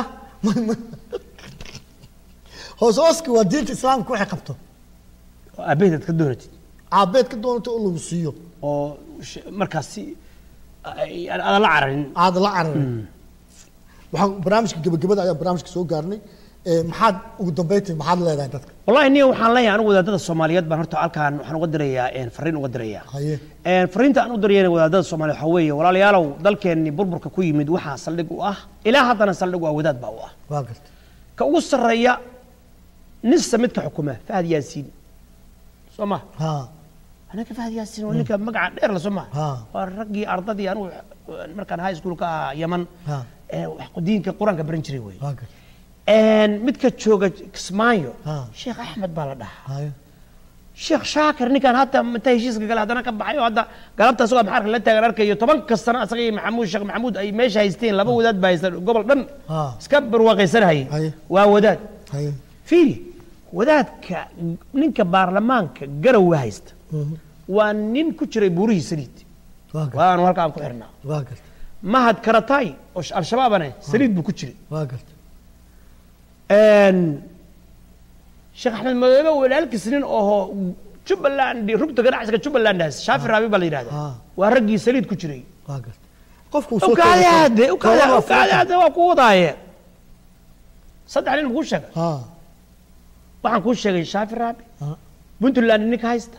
hoos hooska waa diinta islaamka waxay qabto oo aabaheed aad ka doonatid caabeed ka doonata oo lagu siiyo oo sh- markaas si ay- aadan la cararin aada la cararin waxaan barnaamijka gabagabada ayaa barnaamijka soo gaarnay ee, maxaad ugu dambeyntii maxaad leedahay dadka wallahi niyo waxaan leeyahay anigu wadaadada soomaaliyeed baan horta halkaan waxaan uga dirayaa een, fariin uga dirayaa haye Een, fariinta aan u dirayana wadaadada soomaaliya waxaa weeye walaalayaalow dalkeenni burburka ku yimid waxaa saldhig u ah ilaa haddana saldhig u ah wadaad baa u ah waa garta ka ugu sarreeya nisa midka xukuma fahad yaasiin soo ma ha anaka fahad yaasiin waa ninka magaca dheer la soo ma Ha. waa raggii ardadii anigu markaan high school ka ahaa yaman Ha. ee wax diinka qur-aanka baran jiray wey waa garta Een, midka jooga kismaayo Ha. sheekh axmed baa la dhahaa haye sheekh shaakir ninkan hadda inta heshiiska gale haddana ka baxay oo hadda galabta asagoo maxaarka la taagan arkayo toban kastana asaga iyo maxamuud sheekh maxamuud ay meesha haysteen laba wadaad baa haysta gobol dhan Ha. iska barwaaqaysanahayay Haye. waa wadaad haye fiiri wadaadka ninka baarlamaanka garowa haysta Mhm. waa nin ku jiray buurihii saliid waa garta waanu halkaan ku xirnaa waa garta mahad karatay oo sh- al-shabaabane saliid buu ku jiray waa garta Een, sheekh axmed madoobe walaalkiis nin oo jubbaland rugta ganacsiga jubbalandhaas shaafi raabi baa la yidhahda Ah. waa raggii saliid ku jiray waa garta qofku uu soo ukaade koobi hadde karo. ukaade Kooban waa ukaade furan hadde waa ku wadaaye saddex nin kuu sheega ha waxaan kuu sheegay shaafi raabi ha puntland ninka haysta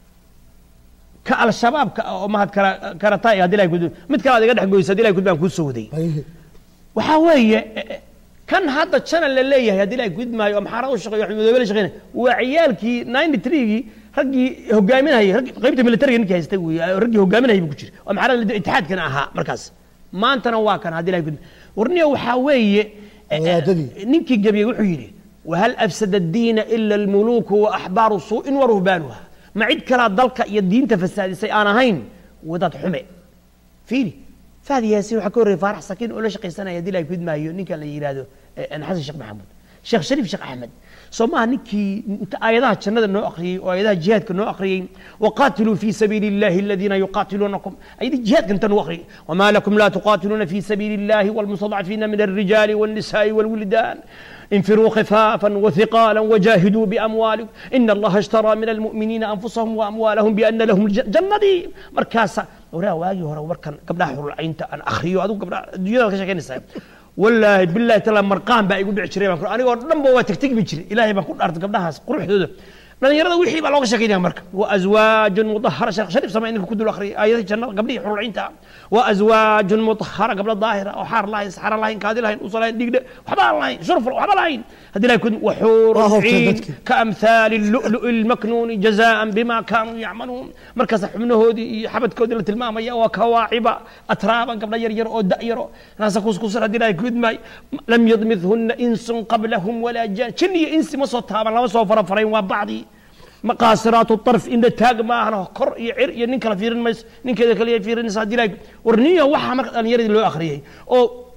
ka al-shabaabka ah oo mahad kara karatay haddii ilahay kud mid kale aad iga dhex goysa haddii ilahay kud baan kuu soo waday haye waxaa weeye eh, eh, kan hadda channel la leeyahay haddii ilahay kud maayo oo maxaarad u shaqeeyo axmed madoobe la shaqeynaya waa ciyaalkii ninety three-gii raggii hogaaminayay raggii qaybta militariga ninkii haystay wey raggii hogaaminayay buu ku jira oo maxaarad itixaadkana ahaa markaas maantana waa kan haddii ilahay kud warniya waxaa weeye eh, eh, Wadaadadii. ninkii gebiyey wuxuu yidhi wahal afsada diina ila almuluuku wa axbaaru suu'in wa ruhbaanuha ma cid kalaa dalka iyo diinta fasaadisay aan ahayn wadaad xume fiiri fahdi yaasiin waxaa ka horreeyay faarax sakiin oo la shaqaysanaya haddii ilahay kudmaayo ninkan la yidhaahdo eh, xasan sheekh maxamuud sheekh shariif sheekh axmed soo maaha ninkii inta aayadaha jannada noo akhriyey oo aayadaha jihaadka noo akhriyey waqaatiluu fi sabiili illahi aladiina yuqaatiluunakum ayadii jihaadka inta noo akhriyey wamaa lakum laa tuqaatiluuna fi sabiili illahi walmustadcafiina min alrijaali walnisaai walwildaan انفروا خفافا وثقالا وجاهدوا باموالكم ان الله اشترى من المؤمنين انفسهم واموالهم بان لهم الجنه دي مركاسا وraa waagii hore markan gabdhaha xurulcaynta aan akhriyo adigu gabdhaha adduunyada ka sheekeynaysaa wallaahi billahi taala marqaan baa igu dhici jiray baan ku anigoo dhan ba waa tegtegmi jiray ilaahay baan ku dhaartay gabdhahaas quruxdooda dhalinyarada wixii baa looga sheekeynaya marka wa azwaajun mudahara sheekh shariif sama ninka ku dul akhriyay aayadii jannada gabdhihii xurulcaynta wa azwaajun mudahara gabdha daahira oo xaar lahayn saxara lahayn kaadi lahayn usa lahayn dhigdhe waxba aan lahayn shurf waxba lahayn haddii ilahay kun waxuur Waa hubtay ciin dadkii. كأمثال اللؤلؤ المكنون جزاء بما كانوا يعملون مركز حبنهودي حبد كودي لتلمام يا وكواعب أترابا قبل يرير أو دائرة ناس كوس كوس ردي لا يكود ماي لم يضمثهن إنس قبلهم ولا جان شني إنس ما صوتها ما صوت فرفرين وبعضي مقاصرات الطرف إن تاج ما أنا كر يعر ينك فيرن مس نك كذا كلي فيرن سادي لا ورنية وحى مركز أن يرد لو آخريه أو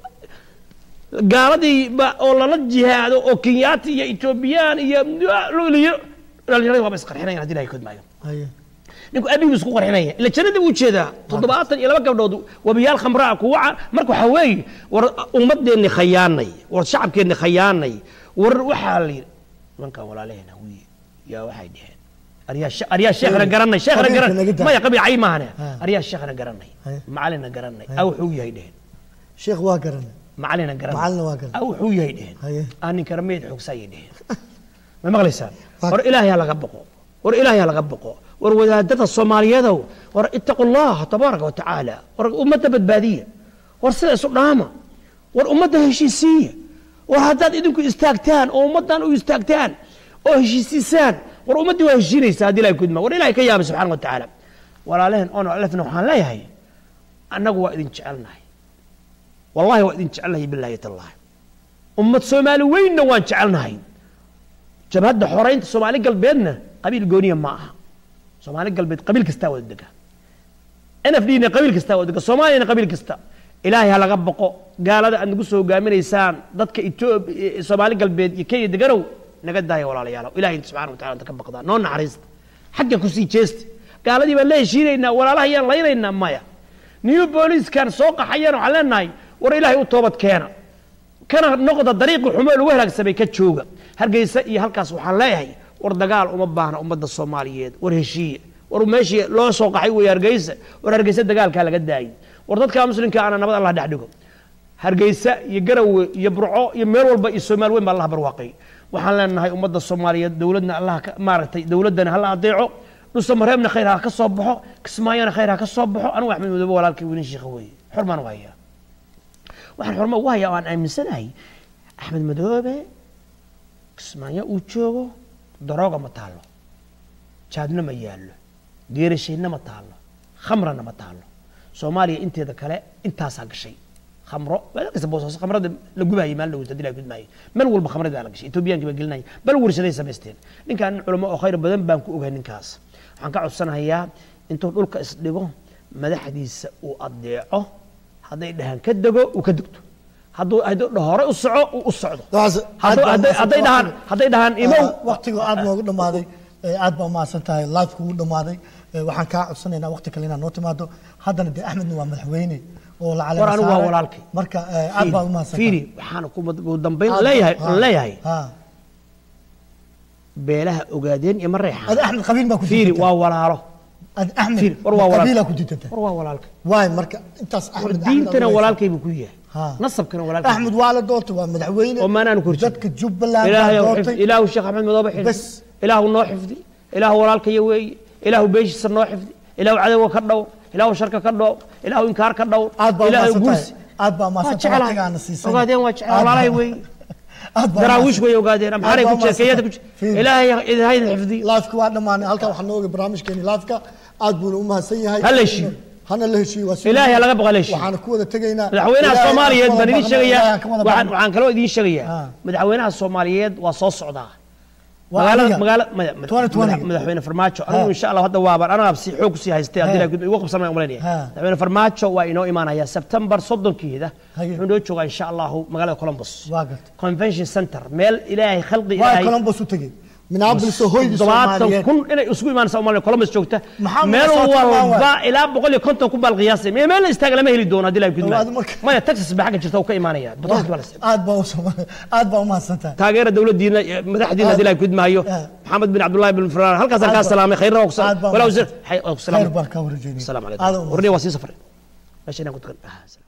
gaaladii ba oo lala jihaado oo kenyaati iyo etoobiyaan iyo dhalinyaradi waaba isqarxinayan hadii ilahay kodmaayo haye ninku abigu isku qarxinaya ila jannadii buu jeedaa toddobaatan iyo laba gabdhood wabiyaal khamraa kuwa ca- marka waxaa weeye war ummadeenni khayaanay war shacabkeenni khayaanay war waxaa la yidhi nimankan walaalaheena wiy yaa waxay dheheen aryaa she- aryaa sheekhna garanay sheekhna qabiilka garan naga daa. maya qabiicay maahane Ha. aryaa sheekhna garanay Haye. macalina garanay Haye. aw wuxuu yahay dheheen sheekh waa garanay macalina garanay Macalina waa garanay. aw wuxuu yahay dheheen haye aan ninkana meyd xoogsaayay dheheen ma maqlaysaan Waa- war ilaahay ha laga boqo war ilaahay ha laga boqo war wadaadada soomaaliyadow war ittaqu llaha tabaaraka wa tacaala war ummadda badbaadiya war sida isu dhaama war ummadda heshiisiiya war haddaad idinku istaagtaan oo ummaddan u istaagtaan oo heshiisiisaan war ummaddii waa heshiinaysaa haddii ilahay kudma war ilahay ka yaabay subxaana wa tacaala walaalehen ono alefna waxaan leeyahay annagu waa idin jecelnahay wallahi waa idin jecelnahay bilaahi tallahi ummad soomaali weynna waan jecelnahay jabhadda xoreynta soomaali galbeedna qabiil gooniya ma aha soomaali galbeed qabiil kastaa wada dega n f d na qabiil kastaa wada dega soomaaliyana qabiil kasta ilaahay ha laga boqo gaalada aad nagu soo hogaaminaysaan dadka etoobiya soomaali galbeed iyo kenya deganow naga daaya walaalayaalow ilahay subxana wa tacala inta ka baqdaa noo naxariista xagga kusii jeesta gaaladii baan la heshiinaynaa walaalaha yaan laynaynaa maya new booliiskan soo qaxayaan waxaan leenahay war ilaahay u toobad keena kana noqda dariiqi xumo lagu halaagsamay ka jooga hargeysa iyo halkaas waxaan leeyahay war dagaal uma baahna ummadda soomaaliyeed war heshiiya war meeshii loo soo qaxay weeye hargeysa war hargeysa dagaalkaa laga daayay war dadka muslimka ana nabad allah dhex dhigo hargeysa iyo garawe iyo burco iyo meel walba iyo soomaali weyn baa allaha barwaaqay waxaan leenahay ummadda soomaaliyeed dowladna allah ka- maaragtay dowladdana hala adeeco dhusamareebna khayr ha ka soo baxo kismaayona khayr ha ka soo baxo anigu axmed madoobe walaalkay weynin sheekha weeye xurmaan u hayaa waxaan xurmo ugu hayaa oo aan aaminsanahay axmed madoobe kismaayo uu joogo darooga ma taalo jaadna ma yaallo geerashayna ma taalo khamrana ma taalo soomaaliya inteeda kale intaasaa gashay khamro waa kasta boosaaso khamrada la gubaayay maalin dhaweyta hadii la gudmaayay meel walba khamradii baa la gashay etoobiyaankii baa gelinaya bal warshaday samaysteen ninkaan nin culamo oo khayr badan baan ku ogahay ninkaas waxaan ka codsanayaa intuu dhulka isdhigo madaxdiisa uu adeeco hadday dhahaan ka dego uu ka degto hadduu hadduu dhaho hore u soco uu u socdo Waxaas- aad Hadduu- baa hadday umahadsan hadday tahay. dhahaan hadday dhahaan imow waqtigu aad noogu dhammaaday ee aad baa umahadsan tahay live kugu dhammaaday ee waxaan kaa codsanaynaa waqti kale inaad noo timaado haddana dee axmedna waa madaxweyne oo la war anigu waa saaray. walaalkay marka ee, aad baa umahadsan fiiri waxaan ku ugu dambayn leeyahay aan leeyahay beelaha ogaadeen iyo ma reexaan ad axmed qabiil baa ku fiiri diidantay. waa walaalo ad axmed fiiri war waa qabiilaa walaalkay ku diidantay war waa walaalkay waay marka intaas war axmed diintana walaalkay buu ku Ha. yahay nasabkana walaalkay axmed waa la doortay waa madaxweyne oo maanaan ku horjeedin. dadka jubbaland ilaahay baa ou doortay xifdi ilaahu sheekh axmed madoobe xifdi Bas. ilaahu noo xifdi ilaahu walaalkaya weeye ilaahu beeshiisa noo xifdi ilaahu cadowga ka dhow ilaahu sharka ka dhow ilaahu inkaar ka dhow aad baa ilaahu umahadsan gursi tahay aad baa waa umahadsan tahay jeclahay waqtigaana siisay ogaadeen waa jecel Aad baa- walaalahay weeye aad baa daraawiish umahadsan- way ogaadeen amxaaray aad ku baa jira kenyada ku umahadsan jira tahay. ilaahay idin hayda xifdi laafka waa dhammaanay halkan waxaa nooga barnaamijkeeni laafka aad buuna u mahadsan yahay Ha la heshiiyo. hana la heshiiyo waa soo ilaahay ha laga baqa la heshiiyo. waxaana ku wada tegaynaa madaxweynaha Ilaahay soomaaliyeed aan baan ka idiin wada sheegayaa baqnaa, aan ka wada waxaan baqnaa. waxaan kaloo idiin sheegayaa Ah. madaxweynaha soomaaliyeed waa soo socdaa Waa magaalada adiga. magaala maya- mada- 2020. madax- madaxweyne farmaajo anigu insha allah hadda waabaan anaga si xoog kusii haystay haddii Ha. la gud- igu qabsanaya umaleynaya Ha. madaxweyne farmaajo waa inoo imaanaya sebtembar soddonkeeda Haye. wuxuu inoo joogaa insha allahu magaalada columbus waa gartay convention center meel ilaahay khalqi waa ilaahay columbus u tegey minneapolis oo hoydii toddobaatan soomaaliyeed kun inay isugu imaanaysa umalay columbus joogta Maxaa meel Minnesota waa walba waay? ilaa boqol iyo konton kun baa la qiyaasay mee meel la istaaga lama heli doono haddii la Waa gudmaayo marka- maya texas baa xagga jirta uu ka imaanaya boqolkiiba baa la isticmaala aad baa u soo- aad baa u mahadsan tahay taageera dowladdiina iyo madaxdiina haddii la gudmaayo Ah. maxamed bin cabdullahi bin faraan halkaasaan Aad kaa baa- salaamay khayrna waa ku aad baa salaamay walaa mahadsan. wasiir xay- waa ku khayr salaamay baan kaa warjeynaya السلام aad عليكم u ورني وسيم سفر ماشي انا كنت